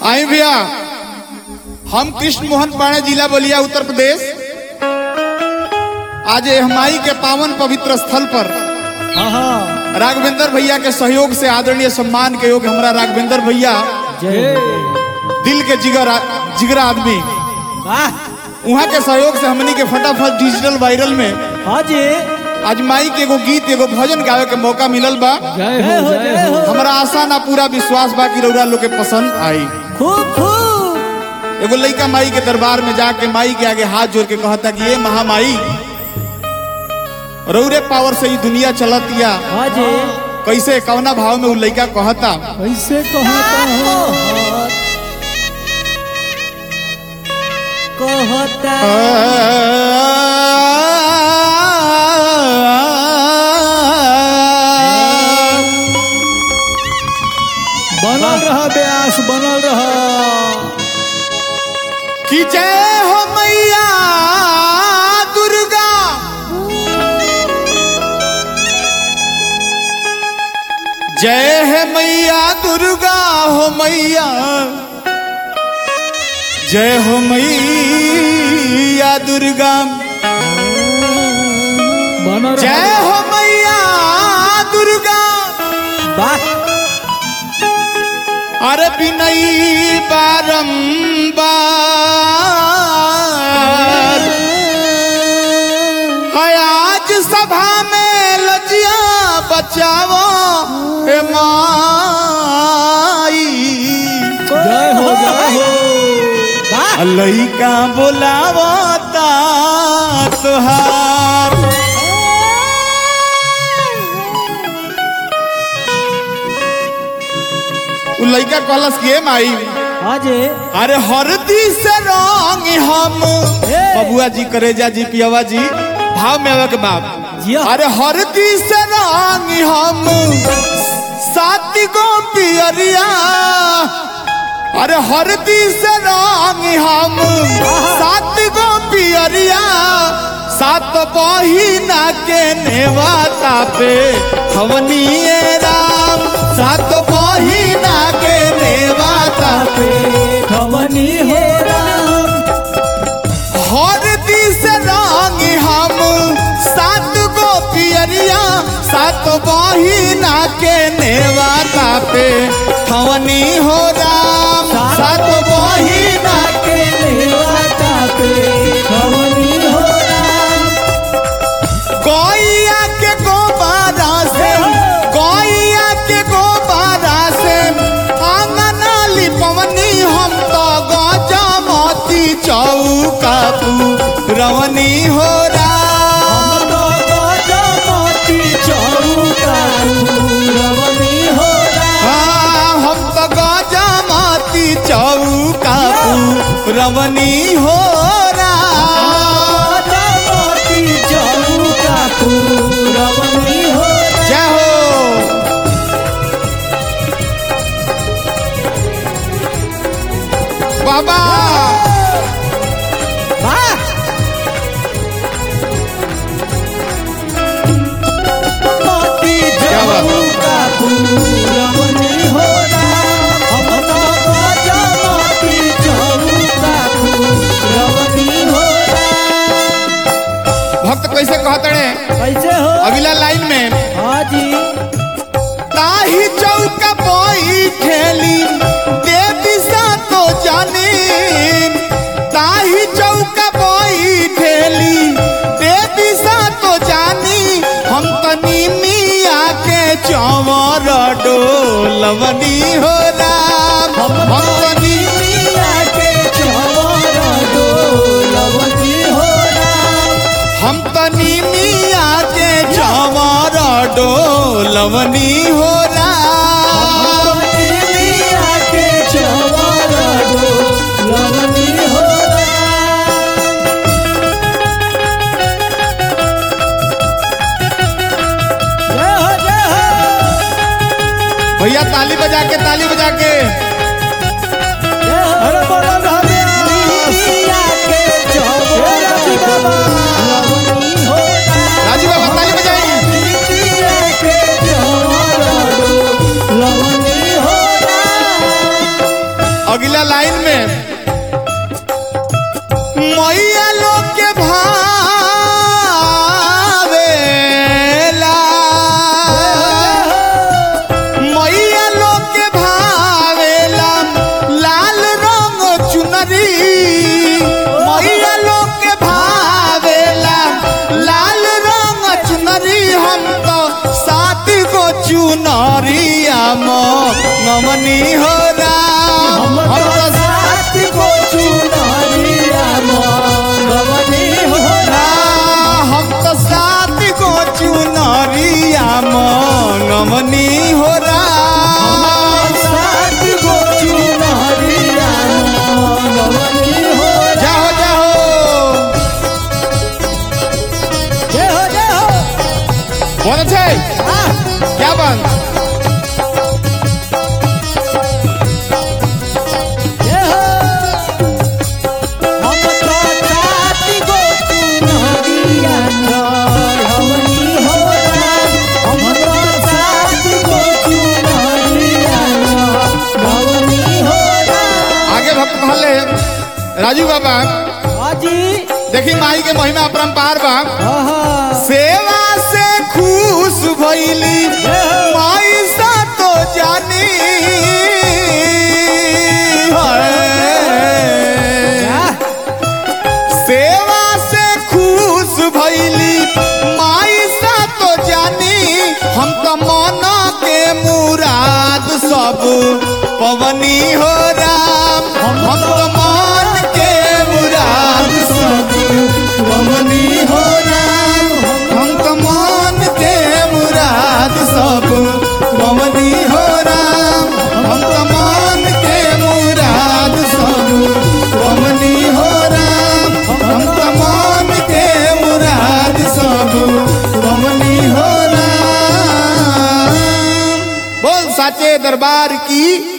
आई भैया हम कृष्ण मोहन पाणे जिला बलिया उत्तर प्रदेश आज ये हमाई के पावन पवित्र स्थल पर राघवेंद्र भैया के सहयोग से आदरणीय सम्मान के योग हमारा राघवेंद्र भैया जय दिल के जिगर जिगरा आदमी वाह वहाँ के सहयोग से हमनी के फटाफट डिजिटल वायरल में हाँ जी आज माई के एगो गीत एगो भजन गावे के मौका मिलल बा जय हो जय हो हमारा आशा ना पूरा विश्वास बा कि रउरा लोग के पसंद आई खूब खूब एगो लइका माई के दरबार में जाके माई के आगे हाथ जोड़ के कहता कि ये महामाई रौरे पावर से ही दुनिया चलतिया हाँ जी कैसे कवना भाव में उ लइका कहता कैसे कहता हो कहता बनल रहा ब्यास बनल रहा कि जय हो मैया दुर्गा जय है मैया दुर्गा हो मैया जय हो मैया दुर्गा बनल जय रहा हो मैया दुर्गा वाह अरे बिनई बारंबार है आज सभा में लजिया बचावो हे माई जय हो जय हो वाह लइका बोलावो ता तोहार उ लइका कहलस कि ए माई हाँ जी अरे हरदी से रंग हम हे। बबुआ जी करेजा जी पियावा जी भाव में आवे के बाप जिया। अरे हरदी से रंग हम सात गो पियरिया अरे हरदी से रंग हम सात गो पियरिया सात बहिना के नेवाता पे हवनिए राम सात बहिना के नेवाता पे खवनी हो राम हर दिस रंग हम सात गो पियरिया सात बहिना के नेवाता पे खवनी हो राम सात बहिना के नेवाता पे खवनी हो राम गैया के गोबारा से गैया के गोबारा से आंगन लिपवनी हम तो गजमती चौका रवनी हो राम हाँ, हम तो गजमती चौका रवनी हो राम जय हो बाबा क्या बात भक्त कैसे कहतड़े कैसे हो अगला लाइन में हाँ जी ताही चौका बोई खेली दे दिशा तो जाने ताही चौका बोई खेली दे दिशा तो जानी हम तनी मिया के चौवर डोलवनी हो राम हम तनी मिया के चवर डोलवनी हो राम हम तनी मिया के चौवर डोलवनी हो राम मिया के चवर डोलवनी हो राम जय हो जय हो भैया ताली बजा के ताली बजा के जय हो अरे बोलो राधे मिया के चवर डोलवनी हो राम राजू बाबा ताली बजाई मिया के चवर डोलवनी हो राम अगला लाइन में मैया लोग के भावेला मैया लोग के भावेला लाल रंग चुनरी मैया लोग के भावेला लाल रंग चुनरी हम तो सात गो चुनरिया नमनी हो राम हम हम तो तो साथ को चुनरिया मंगवनी हो राम, हम तो सात गो चुनरिया नमनी हो राम साथ को चुनरिया मंगवनी हो जाओ जाओ जय हो जय हो बहुत अच्छे हाँ क्या बात जय हो हम तो साथ को चुनरिया मंगवनी हो हम तो साथ को चुनरिया मंगवनी हो आगे भक्त भले राजू बाबा हाजी देखी माई के महिमा अपरंपार बा हाँ सेवा से खुश भइली माई सा तो जानी है। सेवा से खुश भइली माई सा तो जानी हम तो मन के मुराद सब पवनी हो राम हम तो मन के मुराद सब पवनी हो राम हम तो मन के मुराद सब पवनी हो राम हम तो मन के मुराद सब पवनी हो राम हम तो मन के मुराद सब पवनी हो राम बोल साचे दरबार की